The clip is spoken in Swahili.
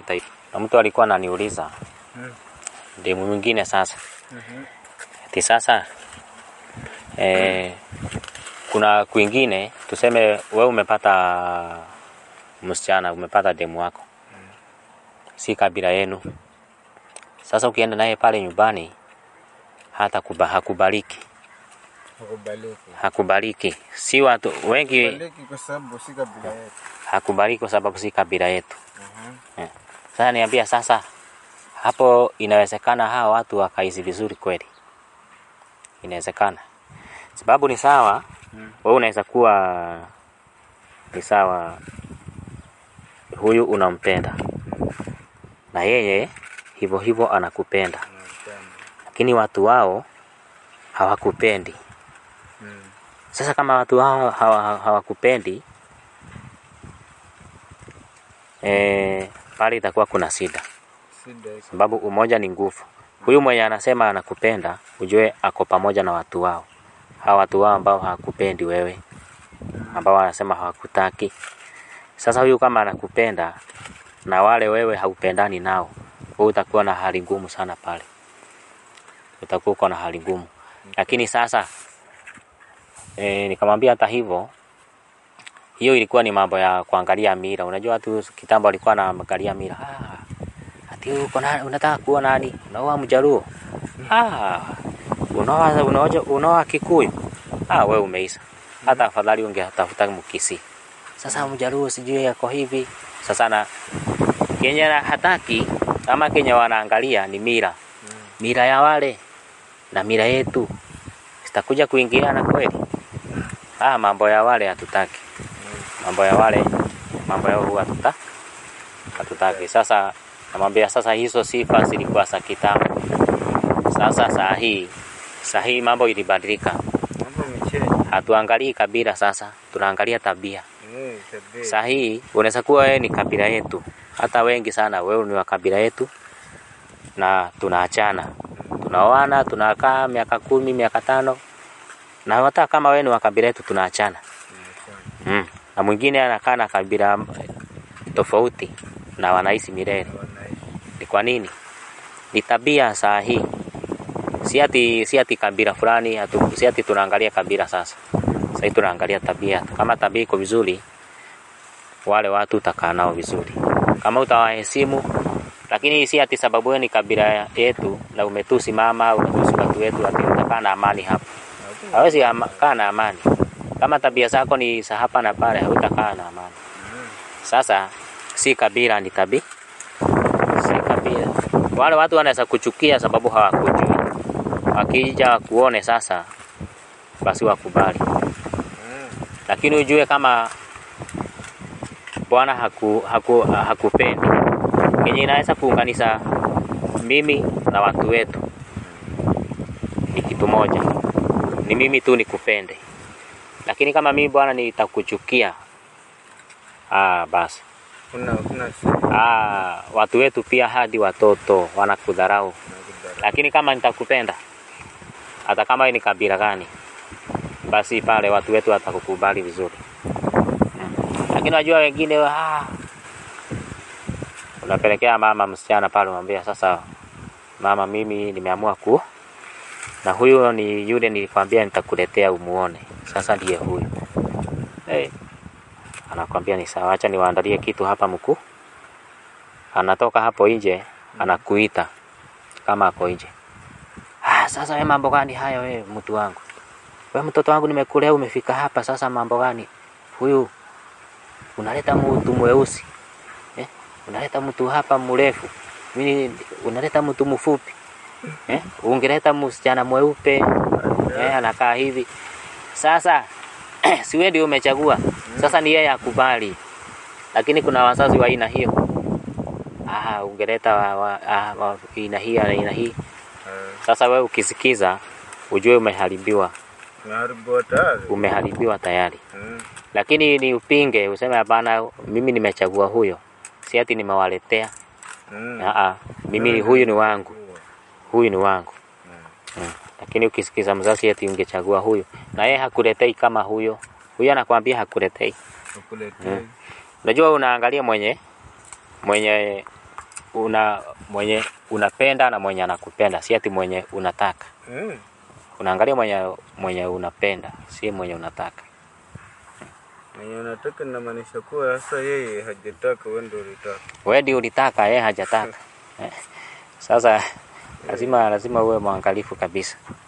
Ita- Na mtu alikuwa ananiuliza Mm. demu mwingine sasa Mhm. ati sasa eh, kuna kwingine tuseme we umepata msichana umepata demu wako si kabila yenu sasa ukienda naye pale nyumbani hata kuba, hakubaliki Hakubaliki. hakubaliki si watu wengi Hakubaliki kwa sababu si kabila yetu. hakubaliki kwa sababu si kabila yetu Mhm. sasa niambia sasa hapo inawezekana hawa watu wakaishi vizuri kweli inawezekana sababu ni sawa Mm. wewe unaweza kuwa ni sawa huyu unampenda na yeye hivyo hivyo anakupenda Napenda. lakini watu wao hawakupendi Mm. sasa kama watu hao hawa- hawakupendi eh, pale itakuwa kuna shida Shida iko. sababu umoja ni nguvu. Huyu mwenye anasema anakupenda, ujue ako pamoja na watu wao, hawa watu wao ambao hawakupendi wewe, ambao wanasema hawakutaki. Sasa huyu kama anakupenda na wale wewe haupendani nao, wewe utakuwa na hali ngumu sana pale, utakuwa uko na hali ngumu. Lakini sasa e, nikamwambia hata hivyo, hiyo ilikuwa ni mambo ya kuangalia mira. Unajua watu kitambo walikuwa wanaangalia mira ah, ati uko na unataka kuwa nani? Unaoa Mjaluo? Ah, unaoa unaoja unaoa Kikuyu? Ah, wewe umeisha. Hata afadhali ungetafuta Mkisi. Sasa Mjaluo sijui yako hivi. Sasa na Kenya hataki ama Kenya wanaangalia ni mira. Mira ya wale na mira yetu zitakuja kuingiliana kweli? Ah, mambo ya wale hatutaki. Mambo ya wale mambo yao huwa hatuta hatutaki. Sasa namwambia sasa, hizo sifa zilikuwa za kitambo. Sasa saa hii saa hii mambo ilibadilika, Mambo imechange. hatuangalii kabila sasa, tunaangalia tabia. Eh, tabia. Saa hii unaweza kuwa wewe ni kabila yetu, hata wengi sana wewe ni wa kabila yetu, na tunaachana, tunaoana, tunakaa miaka kumi, miaka tano, na hata kama wewe ni wa kabila yetu tunaachana. Imechange. Mm. Na mwingine anakaa na kabila tofauti na wanaishi milele. Wanaishi. Ni kwa nini? Ni tabia saa hii. Si ati si ati kabila fulani, hatu, si ati tunaangalia kabila sasa. Sasa hivi tunaangalia tabia. Kama tabia iko vizuri, wale watu utakaa nao vizuri. Kama utawaheshimu, lakini si ati sababu wewe ni kabila yetu na umetusi mama, umetusi watu wetu, ati utakaa na amani hapa. Hawezi ama- kaa na amani. Kama tabia zako ni za hapa na pale, hautakaa na amani. Mm. Sasa si kabila, ni tabi, si kabila. Wale watu wanaweza kuchukia sababu hawakujui, wakija kuone sasa, basi wakubali, Mm. lakini ujue kama Bwana haku, haku, hakupendi kenye inaweza kuunganisha mimi na watu wetu ni kitu moja, ni mimi tu nikupende, lakini kama mimi Bwana nitakuchukia, ah, basi Kuna kuna shida. Ah, watu wetu pia hadi watoto wanakudharau, Nakudharau. lakini kama nitakupenda, hata kama wewe ni kabila gani, basi pale watu wetu watakukubali vizuri. Mm. Lakini unajua wengine ah, unapelekea mama msichana pale, unamwambia sasa, mama, mimi nimeamua ku na huyu ni yule nilikwambia nitakuletea umuone, sasa ndiye huyu hey. Anakwambia ni sawa, acha niwaandalie kitu hapa mkuu. Anatoka hapo nje, anakuita kama ako nje. Ah, sasa wewe mambo gani hayo wewe mtu wangu? Wewe mtoto wangu nimekulea umefika hapa sasa mambo gani? Huyu unaleta mtu mweusi. Eh? Unaleta mtu hapa mrefu. Mimi unaleta mtu mfupi. Eh? Ungeleta msichana mweupe. Eh, anakaa hivi. Sasa si wewe ndio umechagua. Sasa ni yeye akubali. Lakini kuna wazazi wa aina hiyo. Ah, ungeleta wa, wa, ah, wa, aina hii na aina hii. Eh, Sasa wewe ukisikiza ujue umeharibiwa, Umeharibiwa tayari. umeharibiwa tayari. Mm. Lakini ni upinge useme hapana, mimi nimechagua huyo, si ati nimewaletea. Mm. Aa, mimi huyu ni wangu, huyu ni wangu. Mm. Lakini ukisikiza mzazi ati ungechagua huyu na yeye hakuletei kama huyo, huyo anakwambia hakuletei. Ukuletee. Mm. Unajua unaangalia mwenye mwenye una mwenye unapenda na mwenye anakupenda, si ati mwenye unataka. Mm. Unaangalia mwenye mwenye unapenda, si mwenye unataka. Mwenye unataka inamaanisha kuwa sasa yeye hajataka, wewe ndio ulitaka. Wewe ndio ulitaka, yeye hajataka. Eh, Sasa lazima lazima uwe mwangalifu kabisa.